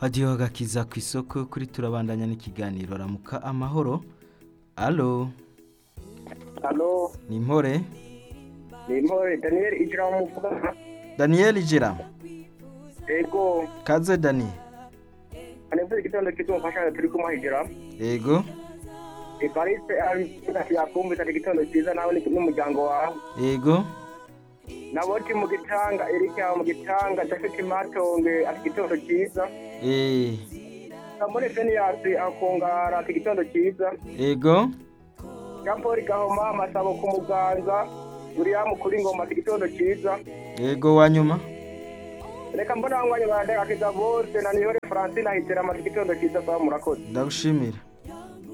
radiyo agakiza ku isoko kuri turabandanya n'ikiganiro ramuka amahoro alo Halo, ni mpore ni Mpore Daniel Ijira muvuga. daniyeli ijira Ego, kaze dani anavuze igitondo kizomfasha turi kumuhigira. yego Evariste ari yakumvise ati igitondo cyiza nawe ni n'umuryango wawe. yego Naboti mu gitanga, Eric yawe mu gitanga, Jafet Matonge ati igitondo cyiza. eh Kamone Fenias akongara ati igitondo cyiza. yego Jean Paul Gahoma Masabo ku muganza. William kuri ngoma ati igitondo cyiza. yego wanyuma Reka mbona wangwanye baradagakiza bose na Nihore Francine ahitera ati igitondo cyiza kwa murakoze. ndagushimira